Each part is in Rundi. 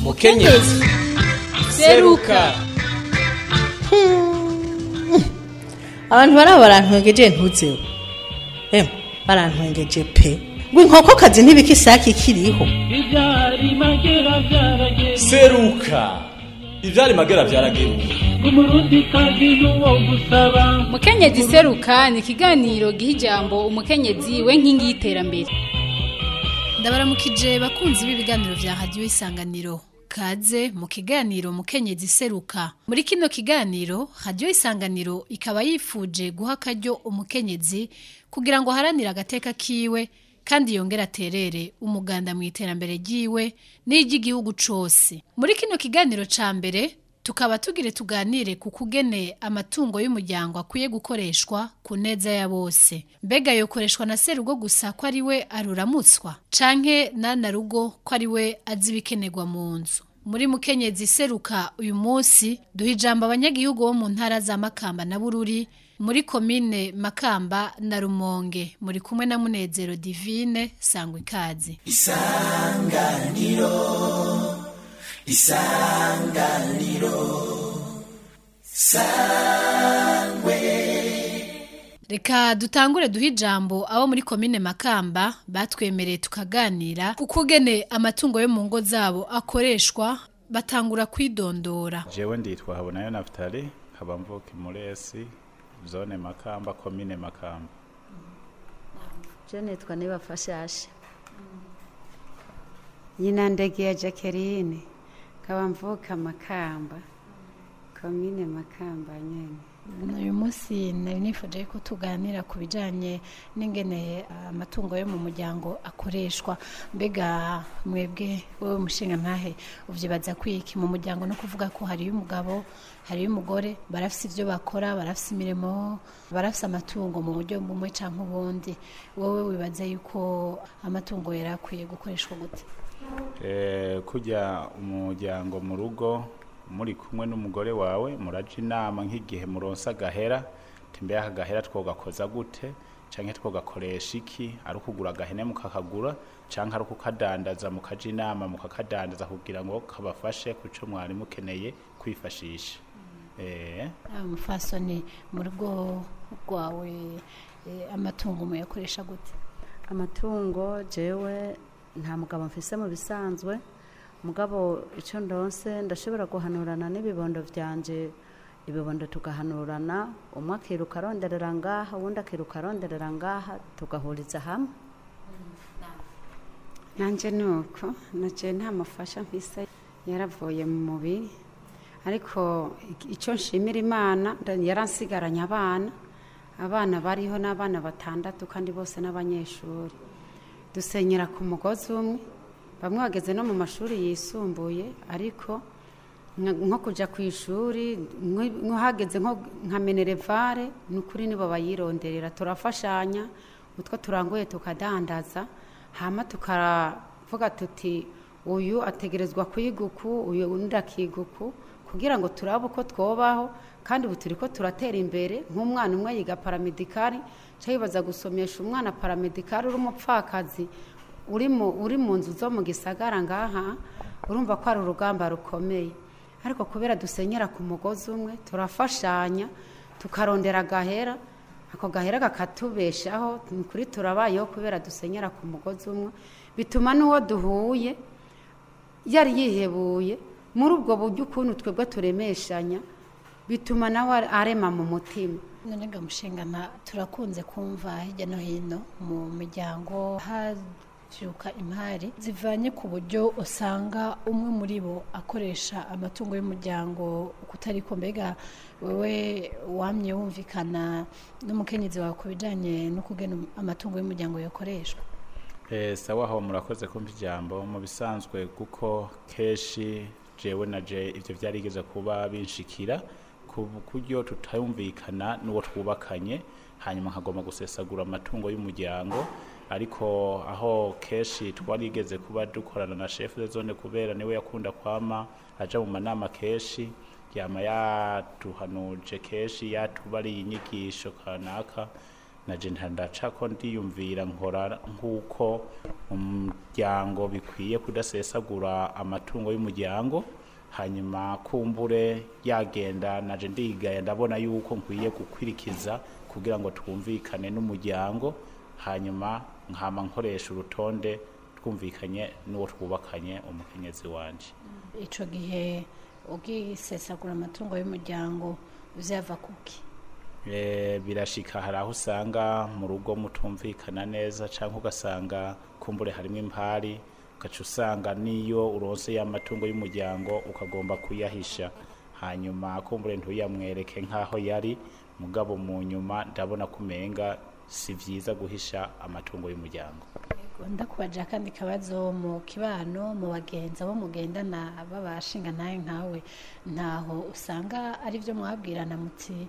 mukenyezi seruka abantu baraba barantwengeje ntuzeho emwe barantwengeje pe ngo inkokokazi ntibika isake ikiriho ibyari magera byarageze seruka ivyari magera vyarageruka umurundi kazi n'uwo gusaba mukenyezi seruka ni ikiganiro giha ijambo umukenyezi we nkingi y'iterambere ndabaramukije bakunzi b'ibiganiro vya radiyo isanganiro kaze mu kiganiro mukenyezi seruka muri kino kiganiro radiyo isanganiro ikaba yifuje guha akaryo umukenyezi kugira ngo aharanire agateka kiwe kandi yongere aterere umuganda mu iterambere ryiwe n'iry'igihugu cose muri kino kiganiro ca mbere tukaba tugire tuganire ku kugene amatungo y'umuryango akwiye gukoreshwa ku neza ya bose mbega yokoreshwa na serugo gusa ko ari we aruramutswa canke nana rugo ko ari we azi ibikenerwa mu nzu muri mukenyezi seruka uyu munsi duha ijambo abanyagihugu bo mu ntara za makamba na bururi muri komine makamba na rumonge muri kumwe na munezero divine sangwa ikaze Reka dutangure duhe ijambo abo muri komine Makamba batwemereye tukaganira ukugene amatungo yo mu ngo zabo akoreshwa batangura kwidondora. jewe nditwa habonayo naftali nkaba mvuka imuresi zone makamba komine makamba Je nitwa Nibafashashe. Nyina ndegeye Jacqueline. Nkaba mvuka Makamba. Komine Makamba nyene. Uyu munsi nari nifuje ko tuganira ku bijanye n'ingene amatungo yo mu muryango akoreshwa mbega mwebwe wowe mushinga ntahe uvyibaza kwiki mu muryango no kuvuga ko hariyo umugabo hariyo umugore barafise ivyo bakora barafise imirimo barafise amatungo mu buryo bumwe canke ubundi wowe wibaza yuko amatungo yari akwiye gukoreshwa gute Eh, kurya umuryango mu rugo muri kumwe n'umugore wawe muraja inama nk'igihe muronsa agahera timbe aka gahera twogakoza gute canke twogakoresha iki ari ukugura agahene mukakagura canke ari ukukadandaza mukaja inama mukakadandaza kugira ngo kabafashe kuco mwari mukeneye kwifashisha eh Ah, umufasoni mu rugo rwawe eh, amatungo muyakoresha gute Amatungo jewe nta mugabo mfise mu bisanzwe. Mugabo ico ndonse ndashobora guhanurana n'ibibondo vyanje. Ibibondo tugahanurana umwe akiruka aronderera ngaha uwundi akiruka aronderera ngaha tugahuriza hamwe. nanje nuko naje nta mufasha mfise yaravuye mu mubiri ariko ik- ico nshimira imana nda- yaransigaranye abana abana bariho n'abana batandatu kandi bose n'abanyeshuri dusenyera ku mugozi umwe bamwe bageze no mu mashuri yisumbuye ariko nka- nko kuja ku ishuri nko- nko hageze nko nka menerevare ni ukuri nibo bayironderera turafashanya utwo turanguye tukadandaza hama tukaravuga tuti uyu ategerezwa kwiga uku uyu undi akiga uku kugira ngo turabe uko twobaho kandi ubu turi ko turatera imbere nk'umwana umwe yiga paramedikari ca yibaza gusomesha umwana paramedikari uri umupfakazi uri mu uri mu nzu zo mu gisagara ngaha urumva ko ari urugamba rukomeye ariko kubera dusenyera ku mugozi umwe turafashanya tukarondera agahera ako gahera kakatubeshaho ni kuri turabayeho kubera dusenyera ku mugozi umwe bituma n'uwo duhuye yari yihebuye muri ubwo buryo ukuntu twebwe turemeshanya bituma nawe arema mu mutima none ga mushingana turakunze kumva hirya no hino mu miryango havyuka imari zivanye ku buryo usanga umwe muri bo akoresha amatungo y'umuryango kutariko mbega wewe wamye wumvikana n'umukenyezi wawe ku bijanye no kugena amatungo y'umuryango yakoreshwa Eh, sawa aho murakoze kumva ijambo mu bisanzwe kuko keshi jewe na je ivyo vyarigeze kuba binshikira ku buryo tutayumvikana n'uwo twubakanye hanyuma nkagomba gusesagura amatungo y'umuryango ariko aho keshi twarigeze kuba dukorana na chef de zone kubera niwe yakunda kwama aja mu manama keshi yama yatuhanuje keshi yatubariye inyigisho kanaka naje ndacako ndiyumvira nkora nk'uko umuryango bikwiye kudasesagura amatungo y'umuryango hanyuma kumbure yagenda naje ndigaya ndabona yuko nkwiye gukwirikiza kugira ngo twumvikane n'umuryango hanyuma nkama nkoresha urutonde twumvikanye n'uwo twubakanye umukenyezi wanje ico gihe ugisesagura amatungo y'umuryango vyava kuki Eh, birashika hari aho usanga mu rugo mutumvikana neza cyangwa ugasanga kumbure harimo impari ugaca usanga n'iyo uronse y'amatungo y'umuryango ukagomba kuyahisha hanyuma kumbure ntuyamwereke nk'aho yari mugabo mu nyuma ndabona kumenga si vyiza guhisha amatungo y'umuryango ndakubaje akandi kabazo mu kibano mu bagenzi abo mugendana babashinga nawe nkawe ntaho usanga ari byo mwabwirana muti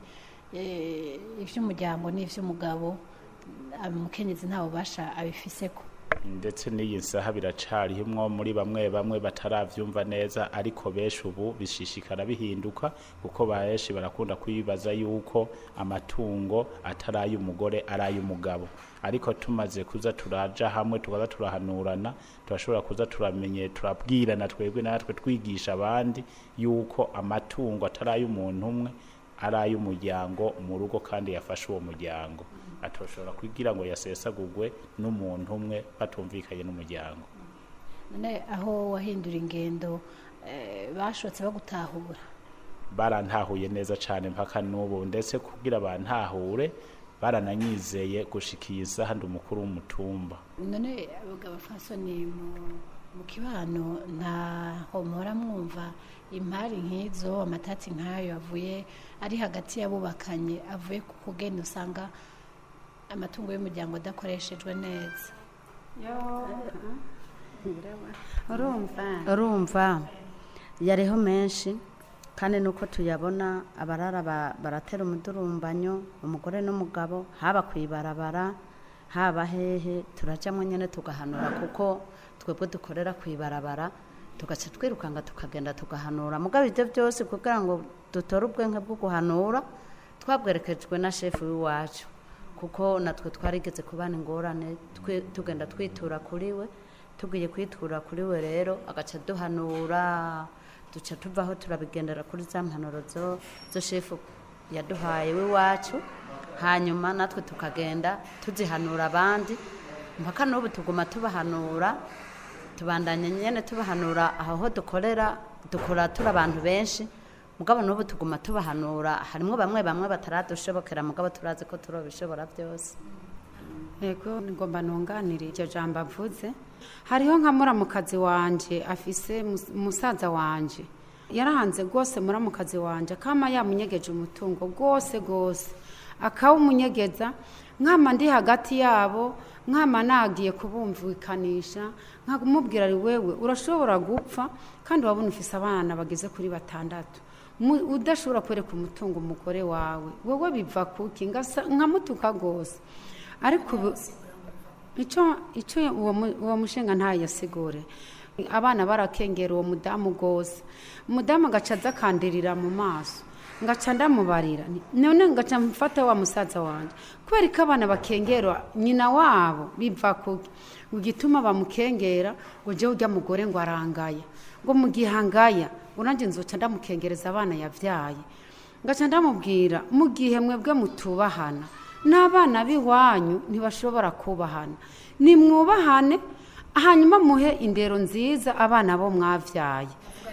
eh, ivy'umuryango n'ivy'umugabo umukenyezi nta bubasha abifiseko ndetse n'iyi nsaha biracarihimwo muri bamwe bamwe bataravyumva neza ariko benshi ubu bishishikara bihinduka kuko benshi barakunda kwibaza yuko amatungo atari ay'umugore ari ay'umugabo ariko tumaze kuza turaja hamwe tukaza turahanurana turashobora kuza turamenye turabwirana twebwe natwe twigisha abandi yuko amatungo atari ay'umuntu umwe ari ay'umuryango mu rugo kandi yafashe uwo muryango atoshobora kugira ngo yasesagurwe n'umuntu umwe batumvikanye n'umuryango none aho wahindura ingendo eh, bashotse bagutahura barantahuye neza cyane mpaka n'ubu ndetse kugira bantahure barananyizeye gushikiye isaha ndi umukuru w'umutumba none abagabo fasoni mu mu kibano ntaho muhora mwumva impari nk'izo amatati nk'ayo avuye ari hagati y'abubakanye avuye ku kugenda usanga amatungo y'umuryango adakoreshejwe neza urumva urumva yariho menshi kandi nuko tuyabona abarara ba- baratera umudurumbanyo umugore n'umugabo haba ku ibarabara haba hehe turajyamo nyine tugahanura kuko twebwe dukorera ku ibarabara tugaca twirukanga tukagenda tugahanura mugabo ibyo byose kugira ngo dutore ubwenge bwo guhanura twabwerekejwe na shefu w'iwacu kuko natwe twarigeze kubana ingorane twi- tugenda twitura kuri we tugiye kwitura kuri we rero agaca duhanura duca tuvaho turabigendera kuri za mpanuro zo zo shefu yaduhaye w'iwacu hanyuma natwe tukagenda tuzihanura abandi mpaka n'ubu tuguma tubahanura tubandanya nyine tubahanura aho ho dukorera dukora turi abantu benshi mugabo n'ubu tuguma tubahanura harimo bamwe bamwe bataradushobokera mugabo turazi ko turabishobora byose yego ngomba nunganire iryo jambo avuze hariho nka muramukazi wanje afise mus- musaza wanje yarahanze rwose muramukazi wanje akama yamunyegeje umutungo rwose rwose akawumunyegeza nkama ndi hagati yabo nkama nagiye kubumvikanisha nkamubwira ari wewe urashobora gupfa kandi wabona ufise abana bageze kuri batandatu Mu- udashobora kwereka umutungo umugore wawe wowe biva kuki ngasa- nkamutuka rwose ariko ubu icyo icyo uwo mu- uwo mushinga ntayasigure abana barakengera uwo mudamu rwose umudamu agaca aza akandirira mu maso ngaca ndamubarira nti, none ngaca mfata wa musaza wanjye kubera ko abana bakengera nyina wabo biva kuki ngo igituma bamukengera ngo ujye ujya mugore ngo arangaya ngo mu gihe angaya uranjye nzoca ndamukengereza abana yabyaye ngaca ndamubwira mu gihe mwebwe mutubahana n'abana b'iwanyu ntibashobora kubahana nimwubahane hanyuma muhe indero nziza abana bo mwabyaye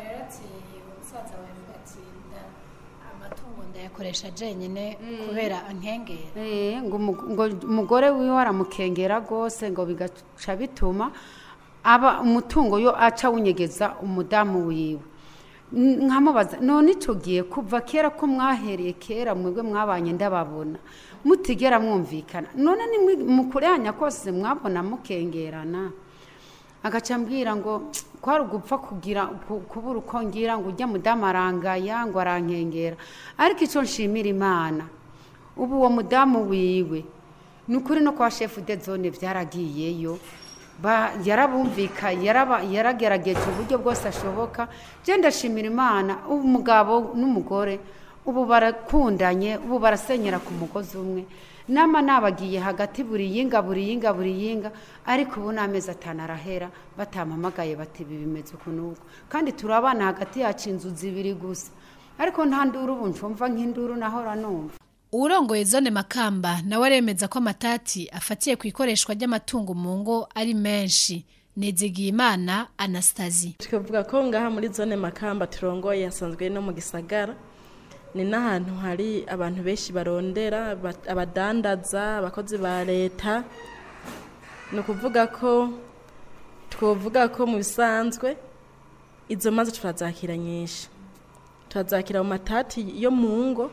amatungo ndayakoresha jenyine kubera ankengera Eh, ngo umu- ngo umugore wiwe aramukengera rwose ngo bigaca bituma aba umutungo yo aca awunyegeza umudamu wiwe N- nkamubaza none icyo gihe kuva kera ko mwahereye kera mwebwe mwabanye ndababona mutigera mwumvikana none ni mukurenya kose mwabona mukengerana agaca ambwira ngo kwari ugupfa kugira ku- kubura uko ngira ngo ujya mudamu arangaya ngo arankengera ariko icyo nshimira imana ubu uwo mudamu wiwe ni ukuri no kwa shefu de zone byaragiyeyo Ba- yarabumvika yaraba- yaragerageje uburyo bwose ashoboka je ndashimira imana umugabo n'umugore ubu barakundanye ubu barasenyera ku mugozi umwe nama nabagiye hagati buri yinga buri yinga buri yinga ariko ubu n'amezi atanu arahera batampamagaye bati ibi bimeze uku n'uku kandi turabana hagati yacu inzu zibiri gusa ariko nta nduru ubu ncumva nk'induru nahora numva uwurongoye zone makamba nawe aremeza ko amatati afatiye ku ikoreshwa ry'amatungo mu ngo ari menshi Nizigiyimana Anastasie tukavuga ko ngaha muri zone makamba turongoye hasanzwe no mu gisagara ni n'ahantu hari abantu benshi barondera aba- abadandaza abakozi ba leta ni ukuvuga ko twovuga ko mu bisanzwe izo maze turazakira nyinshi turazakira mu matati yo mu ngo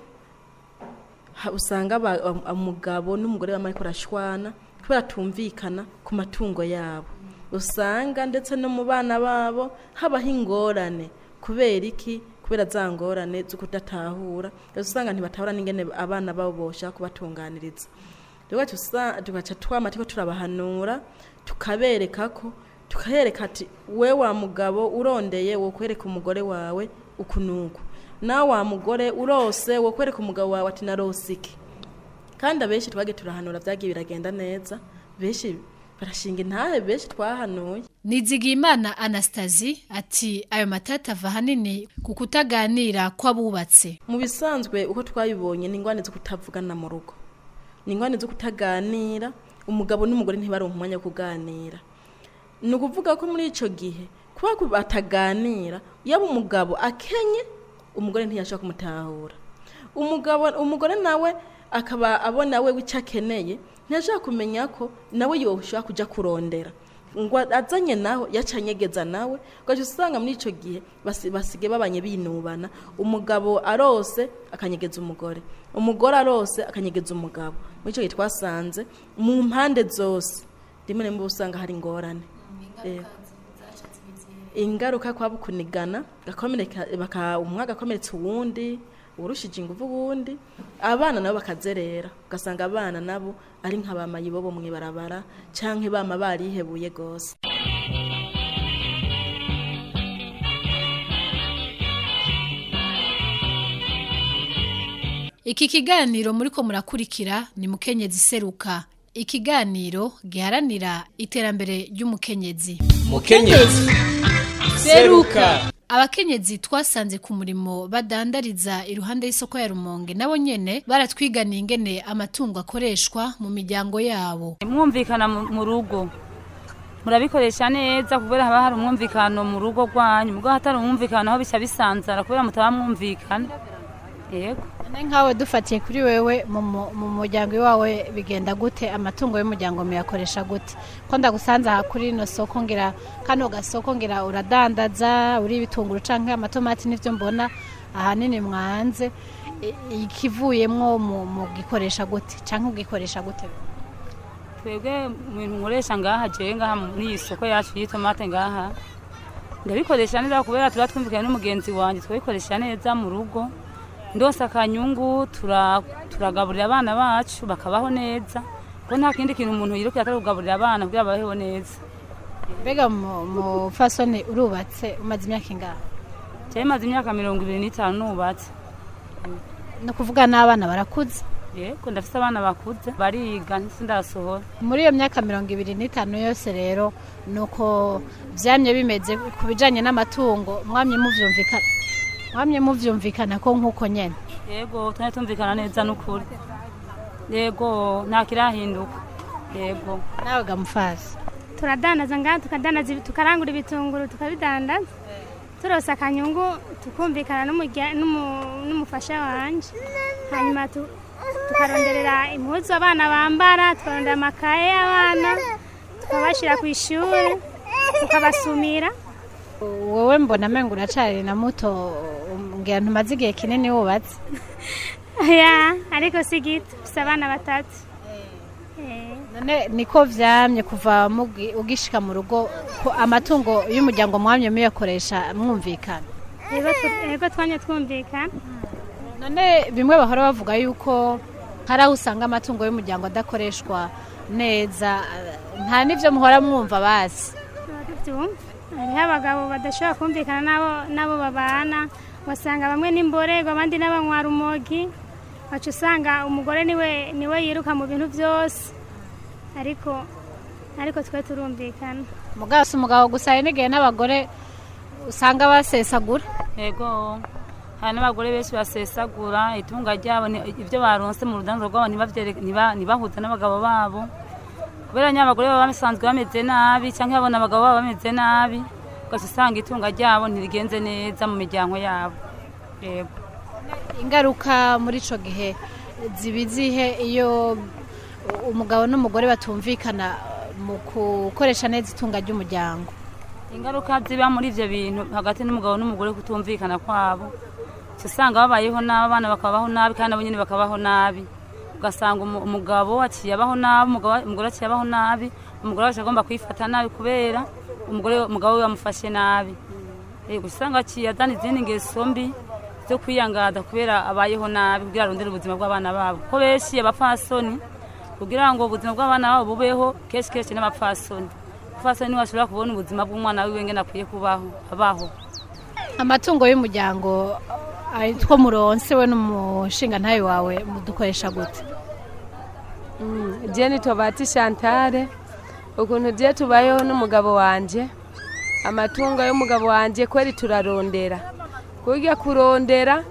ha- usanga aba- am- umugabo n'umugore bamwe ariko barashwana kubera tumvikana ku matungo yabo usanga ndetse no mu bana babo habaho ingorane kubera iki kubera za ngorane zo kudatahura rero usanga ntibatahura n'ingene abana babo boshaka kubatunganiriza rero tusa- tugaca twama turiko turabahanura tukabereka ko tukabereka ati we wa mugabo urondeye wo kwereka umugore wawe uku nuku nawe wa mugore urose wo kwereka umugabo wawe ati narose iki kandi abenshi twagiye turahanura byagiye biragenda neza benshi barashinga intahe benshi twahanuye Nizigiyimana Anastasie ati ayo matati ava ahanini ku kutaganira kw'abubatse mu bisanzwe uko twabibonye ni ingwane zo kutavugana mu rugo ni ingwane zo kutaganira umugabo n'umugore ntibaronke umwanya wo kuganira ni ukuvuga ko muri icyo gihe kuba ku- bataganira yaba umugabo akenye umugore ntiyashobora kumutahura umugabo umugore nawe akaba abona we icyo akeneye ntiyashobora kumenya ko nawe yoshobora kujya kurondera ngo azanye naho yacanyegeza nawe ugaca usanga muri icyo gihe basi- basigaye babanye binubana umugabo arose akanyegeza umugore umugore arose akanyegeza umugabo muri icyo gihe twasanze mu mpande zose rimwe na rimwe uba usanga hari ingorane Eh, ingaruka kwaba kunigana gakomereka baka umwe agakomeretsa uwundi urushije ingufu uwundi abana nabo bakazerera ugasanga abana nabo ari nka ba mayibobo mu ibarabara canke bama barihebuye gose Iki kiganiro muriko murakurikira ni mukenyezi seruka ikiganiro giharanira iterambere ry'umukenyezi mukenyezi seruka abakenyezi twasanze ku murimo badandariza iruhande y'isoko ya rumonge nabo nyene baratwiganiye ingene amatungo akoreshwa mu miryango yabo mwumvikana mu mu rugo murabikoresha neza kubera haba hari umwumvikano mu rugo rwanyu mubwo hatari umwumvikano aho bica bisanzara kubera mutaba mwumvikana yego none nkawe dufatiye kuri wewe mu mu- mu muryango iwawe bigenda gute amatungo y'umuryango muyakoresha gute ko ndagusanze aha kuri ino soko ngira kano gasoko ngira uradandaza uri ibitunguru canke amatomati n'ivyo mbona ahanini mwanze I- ikivuyemwo mu mu gikoresha gute canke ugikoresha gute twebwe mu bintu nkoresha ngaha jewe ngaha muri iyi soko yacu y'itomate ngaha ndabikoresha neza kubera tuba twumvikanye n'umugenzi wanjye twabikoresha neza mu rugo ndose akanyungu tura- turagaburira abana bacu bakabaho neza kuko nta kindi kintu umuntu yirukira atari kugaburira abana kugira babeho neza mbega mu mu fasoni urubatse umaze imyaka ingahe jewe maze imyaka mirongo ibiri n'itanu nubatse ni ukuvuga n'abana barakuze yego ndafite abana bakuze bariga sindasohora muri iyo myaka mirongo ibiri n'itanu yose rero ni uko byamye bimeze ku bijyanye n'amatungo mwamye mubyumvikana mwamye mubyumvikana ko nk'uko nyine yego tujya tumvikana neza n'ukuri yego nta kirahinduka yego nawe gamufazi turadandaza ngaha tukadandaza ibi- tukarangura ibitunguru tukabidandaza turose akanyungu tukumvikana n'umurya- n'umu- n'umufasha wanje hanyuma tu- tukaronderera impuzu abana bambara tukarondera amakaye y'abana tukabashyira ku ishuri tukabasumira wowe mbona amenga uracari na muto ngira ntumaze igihe kinini wubatse ya ariko si gito gusa abana batatu Eh. none niko vyamye kuva mugi- ugishika mu rugo ko amatungo y'umuryango mwamye muyakoresha mwumvikana Yego tu- yego twanye twumvikana none bimwe bahora bavuga yuko hari aho usanga amatungo y'umuryango adakoreshwa neza eh, nta n'ivyo muhora mwumva basi tuba tubyumva hariho abagabo badashobora kumvikana n'abo n'abo babana wasanga bamwe n'imborego abandi n'abanywa rumogi wacu usanga umugore niwe niwe yiruka mu bintu byose ariko ariko twe turumvikana mugabo si umugabo gusa hari n'igihe n'abagore usanga basesagura yego hari n'abagore benshi basesagura itunga ryabo ni- ibyo baronse mu rudanzo rwabo ntibavyere- ntiba- ntibahuze n'abagabo babo kubera nyine abagore baba basanzwe bameze nabi cyangwa babona abagabo babo bameze nabi ugaca usanga itunga ryabo ntirigenze neza mu miryango yabo yego ingaruka muri ico gihe ziba izihe iyo umugabo n'umugore batumvikana mu gukoresha neza itunga ry'umuryango ingaruka ziba muri ibyo bintu hagati n'umugabo n'umugore kutumvikana kwabo uca usanga babayeho nabi abana bakabaho nabi kandi nabo nyine bakabaho nabi ugasanga umu- umugabo aciye abaho nabi umugabo- umugore aciye abaho nabi umugore wacu agomba kwifata nabi kubera umugore umugabo we yamufashe nabi yego usanga aciye azana izindi ngeso mbi zo kwiyangada kubera abayeho nabi kugira arondere ubuzima bw'abana babo ko benshi abapfasoni kugira ngo ubuzima bw'abana babo bubeho kenshi kenshi n'abapfasoni umupfasoni niwe ashobora kubona ubuzima bw'umwana wiwe ngene akwiye kubaho abaho amatungo y'umuryango ari two muronse we n'umushinga ntayo wawe mudukoresha gute jeni tobati shantare ukuntu ugiye tubayeho n'umugabo wanjye amatungo y'umugabo wanjye kweri turarondera kurya kurondera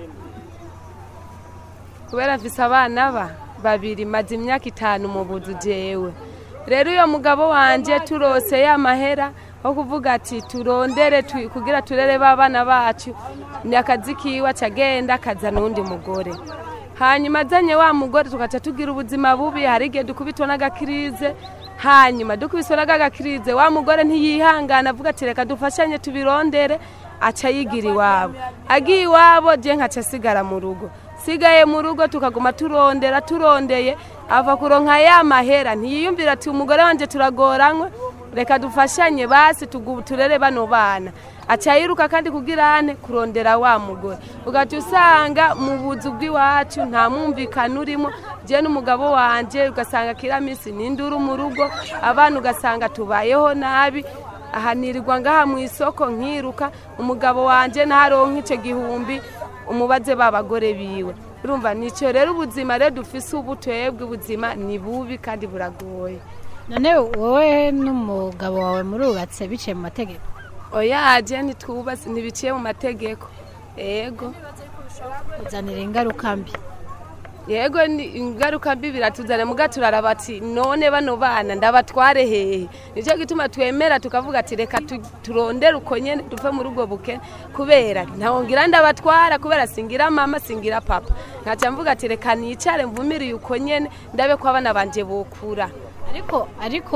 kubera mfise abana ba babiri maze imyaka itanu mu buzu jewe rero uyo mugabo wanjye turose ya mahera ho kuvuga ati turondere tu- kugira turere b'abana bacu ni akazi kiwe acagenda akazana uwundi mugore hanyuma azanye wa mugore tugaca tugira ubuzima bubi hari igihe dukubitwa n'agakirize hanyuma dukubiswe n'agakirize wa mugore ntiyihangana avuga ati reka dufashanye tubirondere aca yigira iwabo agiye iwabo je nkaca asigara mu rugo sigaye mu rugo tukaguma turondera turondeye ava kuronka ya mahera ntiyiyumvira ati umugore wanje turagoranywe reka dufashanye basi tugu- turere bano bana aca yiruka kandi kugira ane kurondera wa mugore ugaca usanga mu buzu bw'iwacu nta mwumvikano urimo je n'umugabo wanje ugasanga kira minsi n'induru mu rugo abana ugasanga tubayeho nabi ahanirirwa ngaha mu isoko nkiruka umugabo wanje ntaronka ico gihumbi umubaze babagore biwe urumva nico rero ubuzima rero dufise ubu twebwe ubuzima ni bubi kandi buragoye none wowe n'umugabo wawe murubatse biciye mu mategeko oya je ntitwubatse ntibiciye mu mategeko yego kuzanira ingaruka mbi yego ni ingaruka mbi biratuzana muga turaraba ati none bano bana ndabatware hehe nicyo gituma twemera tukavuga ati reka tu- turondere uko nyene duve muri ubwo bukene kubera ntawongira ndabatwara kubera singira mama singira papa nkaca mvuga ati reka nicare mvumiriye uko nyene ndabe ko abana banje bokura ariko ariko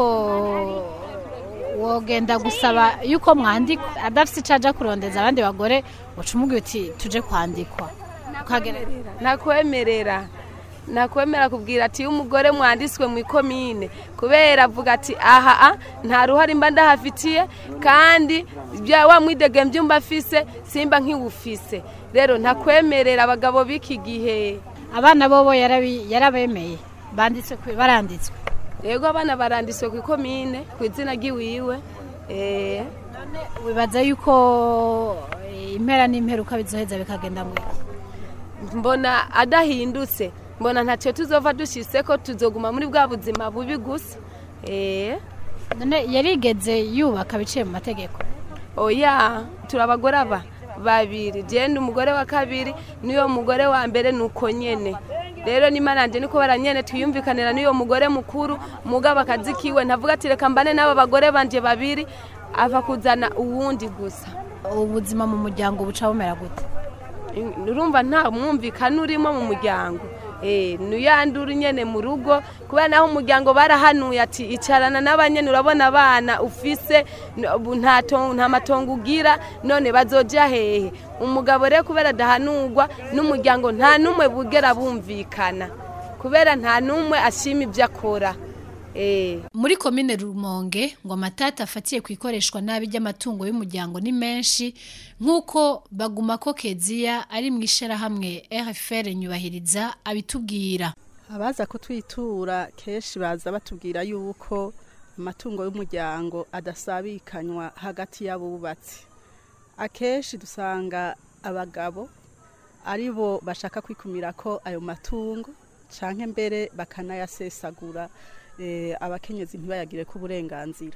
wogenda gusaba yuko mwandikwa adafite icyo aja kurondeza abandi bagore uca umubwira uti tuje kwandikwa ukagerera nakwemerera nakwemera kubwira ati iyo umugore mwanditswe mu ikomine kubera avuga ati aha a, nta ruhare mba ndahafitiye kandi bya wa mwidege mbyumba afise simba nkiwufise rero ntakwemerera abagabo b'iki gihe abana bobo yarabi- yarabemeye banditswe ku- baranditswe yego abana baranditswe ku ikomine ku izina ry'iwiwe eh wibaza yuko eh, impera n'imperuka bizoheza bikagenda mu mbona adahindutse mbona ntacyo tuzova dushise ko tuzoguma muri bwa buzima bubi gusa eh none yarigeze yubaka biciye mu mategeko oya turi abagore aba babiri jenda umugore wa kabiri n'uyo mugore wa mbere ni uko nyene rero nimaranje niko baranyene twiyumvikanira n'uyo mugore mukuru mugabo akazi kiwe ntavuga ati reka mbane n'aba bagore banje babiri ava kuzana uwundi gusa ubuzima mu muryango buca bumera gute urumva nta mwumvikano urimo mu muryango Eh, nuyandura nyene mu rugo kubera naho umuryango barahanuye ati icarana n'abanyene urabona abana ufise n- ubu nta ton- nta matongo ugira none bazoja hehe umugabo rero kubera adahanurwa n'umuryango nta n'umwe bugera bumvikana kubera nta n'umwe ashima ibyo akora Eh. muri komine rumonge ngo amatata afatiye ku ikoreshwa nabi ry'amatungo y'umuryango ni menshi nk'uko baguma ko keziya ari mu ishyirahamwe rfr nyubahiriza abitubwira abaza kutwitura kenshi baza batubwira yuko amatungo y'umuryango adasabikanywa hagati y'abubatsi akenshi dusanga abagabo ari bo bashaka kwikumira ko ayo matungo canke mbere bakanayasesagura eh, abakenyezi ntibayagire ko uburenganzira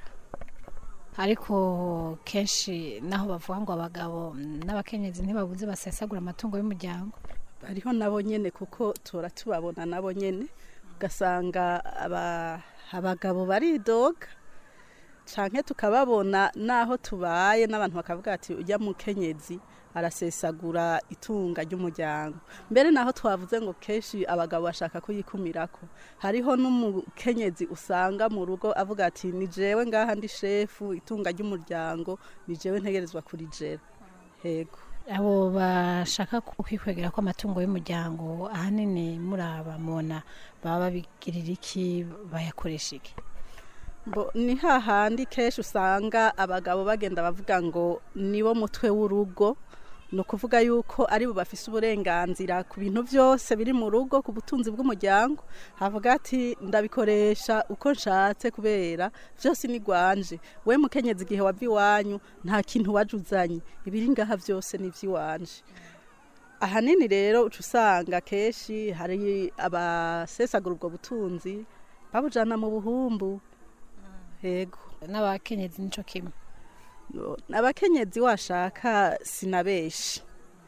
ariko kenshi naho bavuga ngo abagabo n'abakenyezi ntibabuze basesagura amatungo y'umuryango hariho nabo nyene kuko tora tubabona nabo nyene ugasanga aba- abagabo baridoga canke tukababona naho tubaye n'abantu bakavuga ati ujya mukenyezi arasesagura itunga ry'umuryango mbere naho twavuze ngo kenshi abagabo bashaka kuyikumirako hariho n'umukenyezi usanga mu rugo avuga ati ni jewe ngaha ndi shefu itunga ry'umuryango ni jewe ntegerezwa kurijera hego abo bashaka kwikwegera ko amatungo y'umuryango ahanini muraba mubona baba babigirira iki bayakoresha iki Bo, ni hahandi kenshi usanga abagabo bagenda bavuga ngo nibo mutwe w'urugo ni ukuvuga yuko ari bo bafise uburenganzira ku bintu byose biri mu rugo ku butunzi bw'umuryango havuga ati ndabikoresha uko nshatse kubera byose ni gwanje we mukenyezi igihe wava iwanyu nta kintu waje uzanye ibiri ngaha byose ni iby'iwanje ahanini rero uca usanga kenshi hari abasesagura ubwo butunzi babujana mu buhumbu hego n'abakenyezi nico kimwe abakenyezi washaka sinabeshi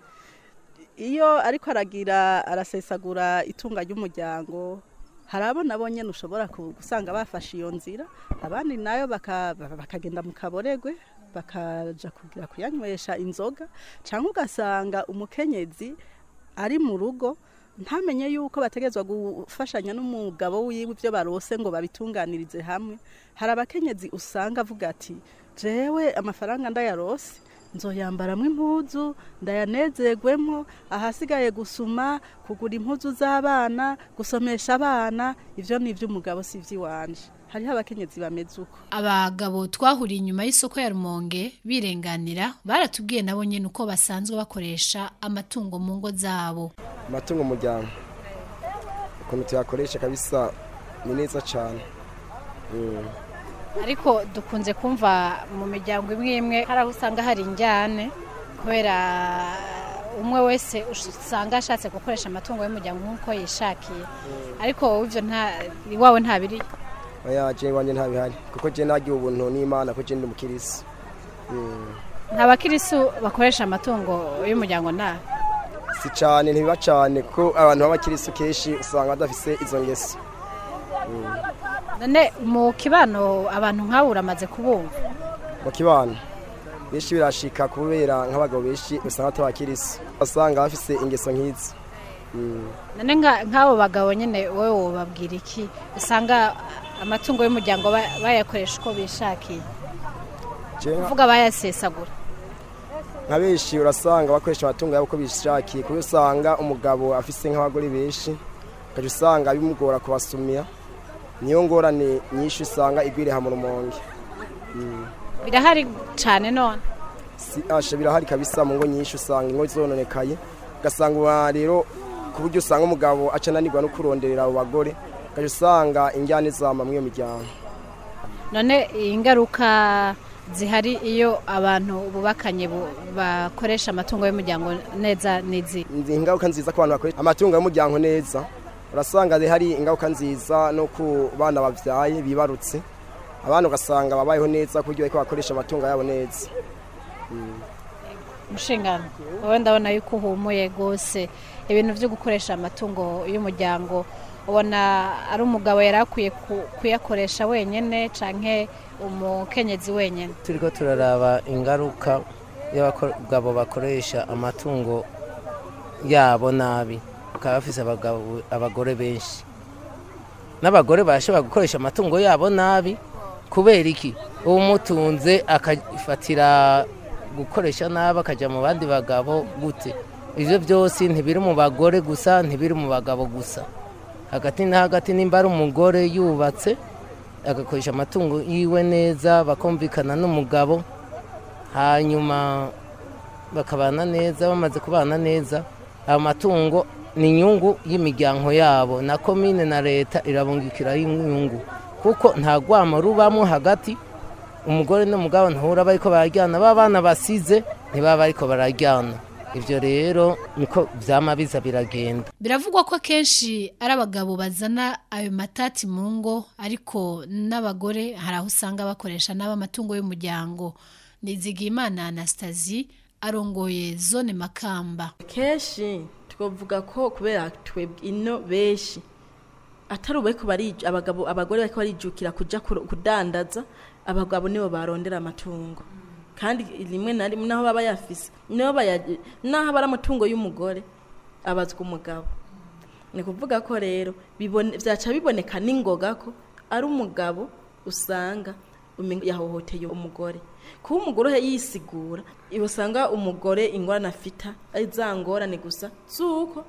iyo ariko aragira arasesagura itunga ry'umuryango hari abo nabo nyine ushobora ku- gusanga bafashe iyo nzira abandi nayo baka- bakagenda mu kaboregwe bakaja kugira kuyanywesha inzoga cyangwa ugasanga umukenyezi ari mu rugo ntamenye yuko bategerezwa gufashanya n'umugabo wiwe ibyo barose ngo babitunganirize hamwe hari abakenyezi usanga avuga ati jewe amafaranga ndayarose nzoyambaramo impuzu ndayanezerwemo ahasigaye gusuma kugura impuzu z'abana gusomesha abana ibyo ni iby'umugabo si iby'iwanje hariho abakenyezi bameze uko abagabo twahuriye inyuma y'isoko ya rumonge birenganira baratubwiye nabo nyine uko basanzwe bakoresha amatungo mu ngo zabo amatungo umuryango ukuntu tuyakoresha kabisa ni neza cyane Mm. ariko dukunze kumva mu miryango imwe imwe hari aho usanga hari injyane kubera umwe wese usanga ashatse gukoresha amatungo y'umuryango nk'uko yishakiye ariko wowe ibyo nta iwawe ntabiri oya je wanjye ntabihari kuko je nagiye ubuntu n'imana ko je ndi umukirisi Mm. nta bakirisu bakoresha amatungo y'umuryango nta si cyane ntibiba cyane kuko abantu b'abakirisi kenshi usanga badafise izo ngeso Mm. none mu kibano abantu nk'abo uramaze kubumva mu kibano benshi birashika kubera nk'abagabo benshi usanga atabakirisi basanga bafise ingeso nk'izi Mm. none nka- nk'abo bagabo nyine wowe wobabwira iki usanga amatungo y'umuryango ba- bayakoresha uko bishakiye Je nka- uvuga bayasesagura nka benshi urasanga bakoresha amatungo yabo uko bishakiye kuko usanga umugabo afise nk'abagore benshi ukajya usanga bimugora kubasumira niyo ngorane nyinshi usanga igwiriha mu rumonge Mm. birahari cyane none Si- asha birahari kabisa mu ngo nyinshi usanga ingo zononekaye ugasanga uba rero ku buryo usanga umugabo aca ananirwa no kuronderera abo bagore ukajya usanga injyane zama muri iyo miryango none ingaruka zihari iyo abantu bubakanye bu- bakoresha amatungo y'umuryango neza n'izi Nzi ingaruka nziza ku bantu bakoresha amatungo y'umuryango neza urasanga hari ingaruka nziza no ku bana babyaye bibarutse abana ugasanga babayeho neza ku buryo bariko bakoresha amatungo yabo neza Mm. umushinga wowe ndabona yuko uhumuye rwose ibintu byo gukoresha amatungo y'umuryango ubona ari umugabo yari akwiye ku- kuyakoresha wenyine canke umukenyezi wenyine turiko turaraba ingaruka y'abagabo bakoresha amatungo yabo nabi bakaba bafise abagabo- abagore benshi n'abagore barashobora gukoresha amatungo yabo nabi kubera iki umutunze akafatira gukoresha nabi akajya mu bandi bagabo gute ibyo byose ntibiri mu bagore gusa ntibiri mu bagabo gusa hagati na hagati nimba ari umugore yubatse agakoresha amatungo yiwe neza bakumvikana n'umugabo hanyuma bakabana neza bamaze kubana neza ayo matungo ni inyungu y'imiryango yabo na komine na leta irabungikiraho inyungu kuko nta rwamo rubamo hagati umugore n'umugabo ntihura bariko barajyana ba bana basize ntibaba bariko barajyana ibyo rero niko byama biza biragenda biravugwa ko akenshi ari abagabo bazana ayo matati mu ngo ariko n'abagore hari aho usanga bakoresha n'abo amatungo y'umuryango nizigimana anastasie arongoye zone makamba kenshi twavuga ko kubera twebwe ino benshi atari ubariko barij abagabo abagore bariko barijukira kuja kuro- kudandaza abagabo nibo barondera amatungo kandi rimwe na rimwe naho baba yafise niho bayaje naho aba ari amatungo y'umugore abazwa umugabo ni kuvuga ko rero bibone vyaca biboneka n'ingoga ko ari umugabo usanga umenga yahohoteye umugore kuba umugore yisigura usanga umugore ingorane afita ari za ngorane gusa zuko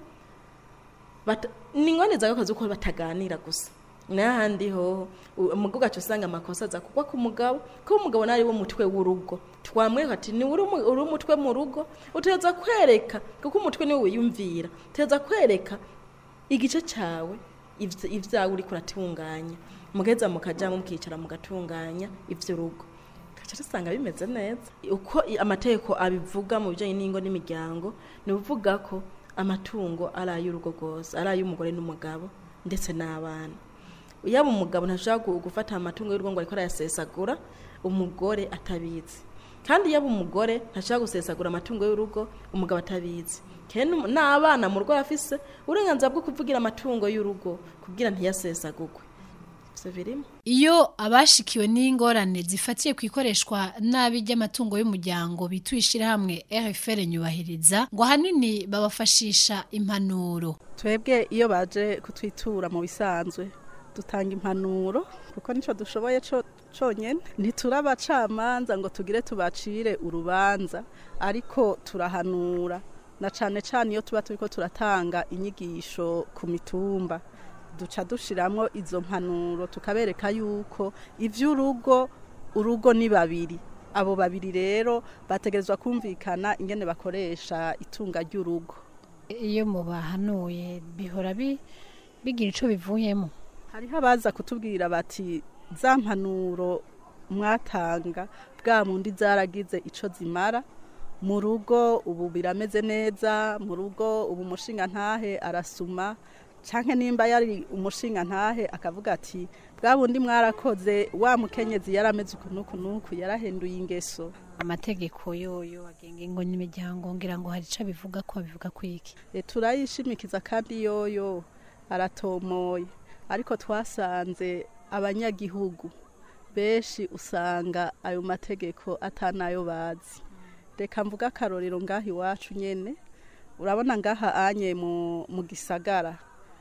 bata- ni ingorane zawe kazi uko bataganira gusa n'ahandi hoho u- umugabo ugaca usanga amakosa aza kugwa ku mugabo kuko umugabo nawe ari wo mutwe w'urugo twamwereka ati ni uri umu- uri umutwe mu rugo utegereza kwereka kuko umutwe niwe wiyumvira utegereza kwereka igice cyawe ivy- ivyawe uriko uratunganya mugeza mukajya mukicara mugatunganya ivy'urugo gaca dusanga bimeze neza uko i- amategeko abivuga mu bijyanye n'ingo n'imiryango ni uvuga ko amatungo ari ay'urugo rwose ari ay'umugore n'umugabo ndetse n'abana yaba umugabo ntashobora gu- gufata amatungo y'urugo ngo ariko arayasesagura umugore atabizi kandi yaba umugore ntashobora gusesagura amatungo y'urugo umugabo atabizi kandi n'um- n'abana mu rugo afise uburenganzira bwo kuvugira amatungo y'urugo kugira ntiyasesagurwe ivyo birimo Iyo abashikiwe n'ingorane zifatiye ku ikoreshwa nabi ry'amatungo y'umuryango bituye ishyirahamwe RFL nyubahiriza ngo ahanini babafashisha impanuro. twebwe iyo baje kutwitura mu bisanzwe dutanga impanuro kuko nicyo dushoboye co- conyene ntiturabacamanza ngo tugire tubacire urubanza ariko turahanura na cane cane iyo tuba turiko turatanga inyigisho ku mitumba duca dushiramwo izo mpanuro tukabereka yuko ivy'urugo urugo ni babiri abo babiri rero bategerezwa kumvikana ingene bakoresha itunga ry'urugo Iyo mubahanuye bihora bi- bigira ico bivuyemo. hariho abaza kutubwira bati za mpanuro mwatanga bwa mundi zaragize ico zimara mu rugo ubu birameze neza mu rugo ubu umushinga ntahe arasuma canke nimba yari umushinga ntahe akavuga ati bwa bundi mwarakoze wa mukenyezi yarameze uku nuku nuku yarahenduye ingeso Amategeko yoyo agenga ingo n'imiryango ngira ngo hari ico bivuga ko bivuga kwiki. E, turayishimikiza kandi yoyo aratomoye ariko twasanze abanyagihugu benshi usanga ayo mategeko atanayo bazi reka mvuga akarorero ngaha iwacu nyene urabona ngaha anye mu, mu gisagara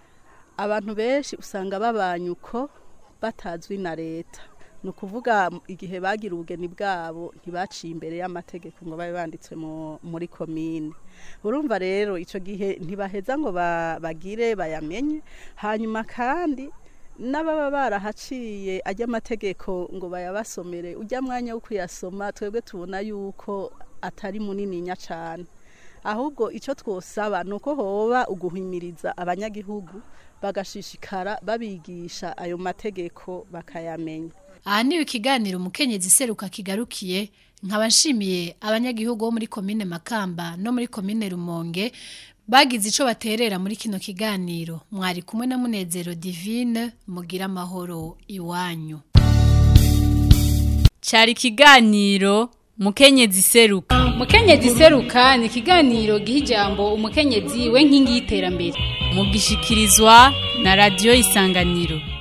abantu benshi usanga babanye uko batazwi na leta ni ukuvuga igihe bagira ubugeni bwabo ntibaciye imbere y'amategeko ngo babe banditswe mu- muri komine urumva rero icyo gihe ntibaheza ngo ba- bagire bayamenye hanyuma kandi n'ababa barahaciye ajya amategeko ngo bayabasomere ujya mwanya wo kuyasoma twebwe tubona yuko atari munininya cyane ahubwo icyo twosaba ni uko hoba uguhimiriza abanyagihugu bagashishikara babigisha ayo mategeko bakayamenya Aha niwe ikiganiro umukenyezi seruka kigarukiye nkaba nshimiye abanyagihugu bo muri komine Makamba no muri komine Rumonge bagize ico baterera muri kino kiganiro mwari kumwe na Munezero Divine mugira amahoro iwanyu Cari ikiganiro mukenyezi seruka. Mukenyezi seruka ni ikiganiro giha ijambo umukenyezi we nkingi y'iterambere. Mugishikirizwa na radio isanganiro.